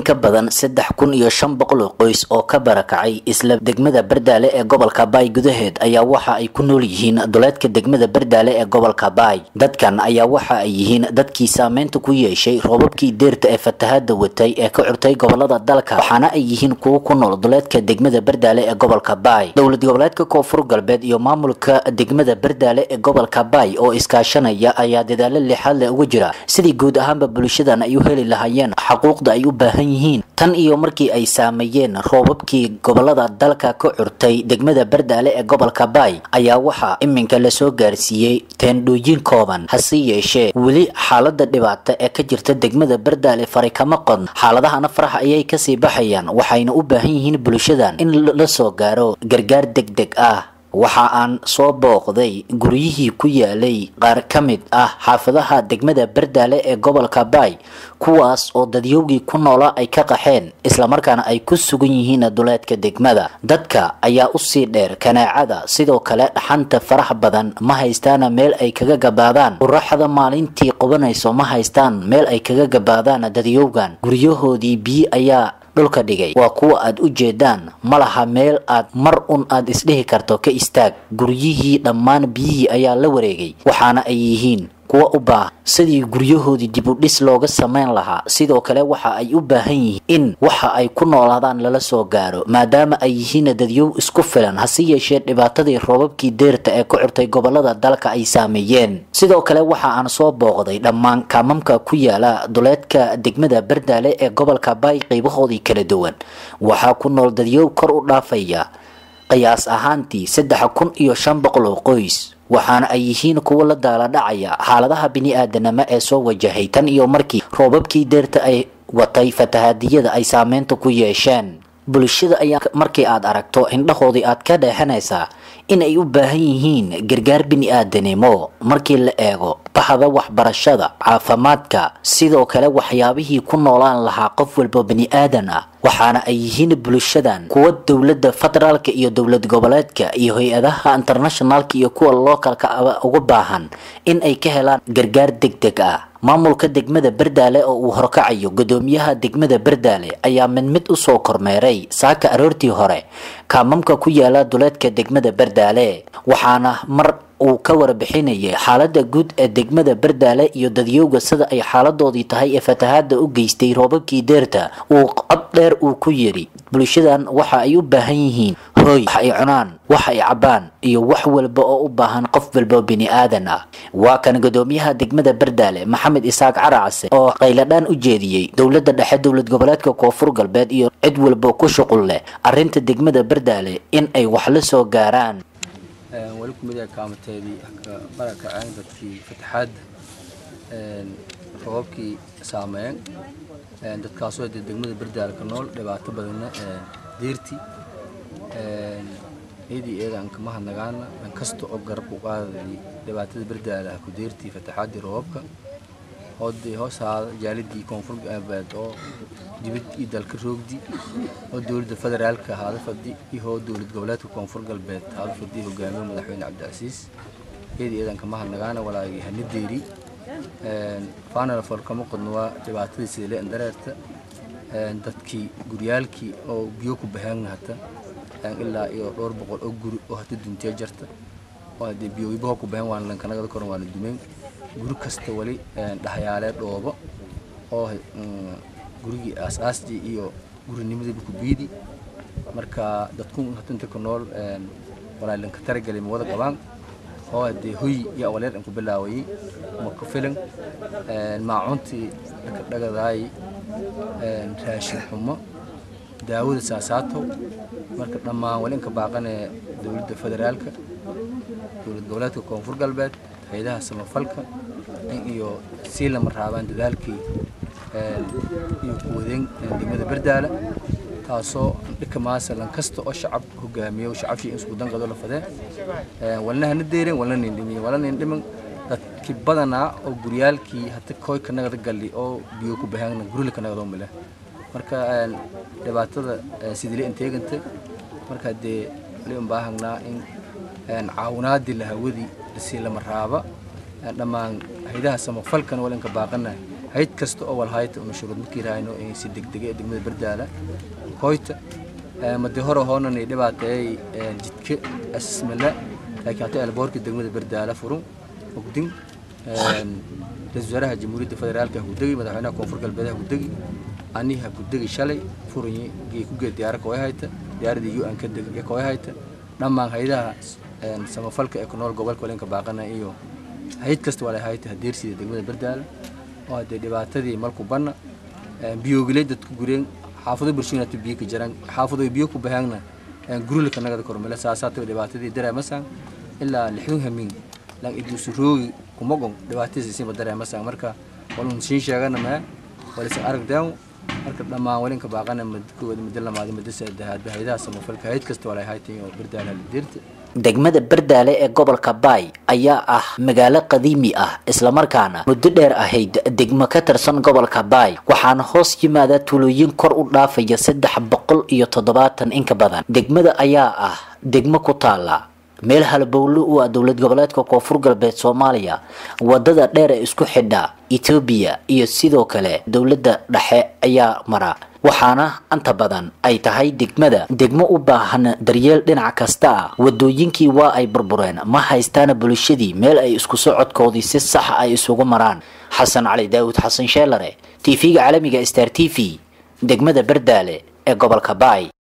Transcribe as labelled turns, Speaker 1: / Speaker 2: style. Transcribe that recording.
Speaker 1: ka badan saddex kun iyo shan boqol oo qoys oo ka barakacay isla degmada bardaale ee gobolka baay gudaheed ayaa waxa ay ku nool yihiin duleedka degmada bardaale ee gobolka baay dadkan ayaa waxa ay yihiin dadkii saameynta ku yeeshay roobabkii deerta ee fatahada watay ee ka curtay gobolada dalka waxaana ay yihiin kuwo ku nool duleedka degmada bardaale ee gobolka baay dowlad goboleedka koonfur galbeed iyo maamulka degmada bardaale ee gobolka baay oo iskaashanaya ayaa dadaalo lixaad leh uga jira sidii guud ahaanba bulshadan ay u heli lahaayeen xaquuqda ay u baahan yihiin tan iyo markii ay saameeyeen roobabkii gobolada dalka ka curtay degmada bardaale ee gobolka baay ayaa waxaa iminka lasoo gaarsiiyey teendhooyin kooban hase yeeshee weli xaalada dhibaata ee ka jirta degmada bardaale fari kama qodn xaaladahana farax ayay kasii baxayaan waxayna u baahan yihiin bulshadan in la soo gaaro gargaar deg deg ah waxa aan soo booqday guryihii ku yaalay qaar ka mid ah xaafadaha degmada bardaale ee gobolka baay kuwaas oo dadyowgii ku noola ay ka qaxeen islamarkaana ay ku sugan yihiin duleedka degmada dadka ayaa usii dheer kanaacada sidoo kale dhaxanta farax badan ma haystaana meel ay kaga gabaadaan quraxda maalintii qubanayso ma haystaan meel ay kaga gabaadaan dadyowgan guryahoodii biyi ayaa dhulka dhigay waa kuwa aad u jeedaan ma laha meel aad mar un aad isdhihi karto ka istaag guryihii dhammaan biyihii ayaa la wareegay waxaana ay yihiin kuwa u baahan sidii guryahoodii dib u dhis looga samayn lahaa sidoo kale waxa ay u baahan yihiin in waxa ay ku noolaadaan lala soo gaaro maadaama ay yihiin dadyow isku filan hase yeeshee dhibaatadii roobabkii deerta ee ku curtay gobolada dalka ay saameeyeen sidoo kale waxa aan soo booqday dhammaan kaamamka ku yaala duleedka degmada bardaale ee gobolka baay qaybahoodii kala duwan waxaa ku nool dadyow kor u dhaafaya qiyaas ahaantii saddex kun iyo shan boqol oo qoys waxaana ay yihiin kuwo la daaladhacaya xaaladaha bini-aadanimo ee soo wajahay tan iyo markii roobabkii deerta ay watay fatahadiyada ay saameynta ku yeesheen bulshada ayaa markii aad aragto indhahoodii aad ka dheexanaysaa in ay u baahan yihiin gargaar bini-aadanimo markii la eego bahda waxbarashada caafimaadka sidoo kale waxyaabihii ku noolaan lahaa qof walba bini-aadan ah waxaana ay yihiin bulshadan kuwa dowladda federaalka iyo dowlad goboleedka iyo hay-adaha internationalka iyo kuwa lookalka uga baahan in ay ka helaan gargaar deg deg ah maamulka degmada bardaale oo uu horkacayo gudoomiyaha degmada bardaale ayaa mid mid usoo kormeeray saaka aroortii hore kaamamka ku yaala duleedka degmada bardaale waxaana mar uu ka warbixinayay xaalada guud ee degmada bardaale iyo dadyowga sida ay xaaladoodii tahay ee fatahaada u geystay roobabkii deerta uu cod dheer uu ku yidhi bulshadan waxa ay u baahan yihiin hooy wax ay cunaan wax ay cabaan iyo wax walba oo u baahan qof walba bini-aadan ah waa kan gudoomiyaha degmada bardaale maxamed isaaq caracase oo qayladhaan u jeediyey dowladda dhexe dowlad goboleedka koonfur galbeed iyo cid walba ku shuqul leh arinta degmada bardaale in ay wax la soo gaaraan
Speaker 2: weli ku mid ah kaamateedii barakaceen dadkii fataxaadda roobabkii saameeyeen dadkaasoo dee degmada bardaale ka nool dhibaato badanna deerti iyadii eegaan kama hadnagaana dhan kasta oo garab u qaadayay dhibaatada bardaale ah ku deertii fataxaaddii roobabka hoodii hoosaada jaalidii koonfur galbeed oo dibad iyo dalka roogdi oo dowladda federaalka haada fadhi iyo oo dowlad goboleedka koonfur galbeed haada fadhi hogaamiye madaxweyne cabdicasiis iyadii eedan kama hadnagaana walaagii hanideeri faanala fol kama qodno waa dhibaatadii sida leen dareerta dadkii guryaalkii oo biyo ku baheen hata ilaa iyo dhowr boqol oo guri oo hata duntee jarta oo hadee biyowibaho ku baheen waana lankanagada koran waana dumeen guri kasta wali dhahayaalee dhoobo oo gurigii aasaastii iyo gurinimadiiba ku biidi marka dadku hatunta ku nool walaalanka taragelay ma wada qabaan oo hadee hoy iyo awaleer aan ku bilaawayay ma ku filan maacuntii dhagadaay raashin xumo daawada saasaato marka dhammaan wali inka baaqanee dowladda federaalka dowlad goboleedka koonfur galbeed hay-adaha samafalka in iyo sii lama raabaan dadaalkii iyo kuwadeen degmada bardaala taasoo dhika maasalan kasta oo shacab hogaamiyo shacabkii in isku danqado la fadee walna hana deeren walna nindhimin walna nindhimin dadkii badanaa oo guryaalkii hata koy ka nagada galli oo biyo ku bahaana gurila ka nagadoo male marka dhibaatada sidile inteeganta marka dee wali un baahanaa in caawinaadii lahawadii lasii lama raaba dhammaan haydaha samafalkana walinka baaqanahay hayd kasta oo walhayta una shuruud markii rahayno in si degdega ee degmada bardaala hoyta madi hore hoonani dhibaateeyay jidka asmala laakiin hata elboorka degmada bardaala furun ogdin ra-isul wasaaraha jamhuuriyadda federaalka hagudegi madaxweynaha koonfur galbeed hagudegi ani hagudegi shalay furanyi gee ku geed diyaara kooy hayta diyaaradii u-an ka dega kooy hayta dhammaan haydaha samafalka ee ku nool gobolka walenka baaqana iyo hayd kasta waa hayta hadeersida degmada bardaala oo hadee dhibaatadii malku banna biyoogilay dadku gureen xaafado bulshooyinata biyo ka jiraan xaafado biyo ku bahaangna gurulka nagada kormele saasaataba dhibaatadii dareemasaan ilaa lixdun hamin lan iduusuroogi kumagon dhibaatadiisiinba dareemasaan marka walun siin sheegana mee walisan aragdeen marka dhammaan walinka baaqana madkooda muddo lamaadi muddo saddexaad haydaha samafalka hayd kasta walay haytay oo bardaala lideerta
Speaker 1: degmada bardaale ee gobolka baay ayaa ah magaalo qadiimi ah islamarkaana muddo dheer ahayd degmo ka tirsan gobolka baay waxaana hoos yimaada tuulooyin kor u dhaafaya saddex boqol iyo toddobaatan inka badan degmada ayaa ah degmo ku taala meel halbowlo u ah dowlad goboleedka koonfur galbeed soomaaliya wadada dheer ee isku xidha etoobiya iyo sidoo kale dowladda dhexe ayaa mara waxaana anta badan ay tahay degmada degmo u baahan daryeel dhinac kasta ah wadooyinkii waa ay burbureen ma haystaana bulshadii meel ay isku socodkoodii si sax ay isugu maraan xasan cali daawud xasan sheelare tv-ga caalamiga star t v degmada bardaale ee gobolka baay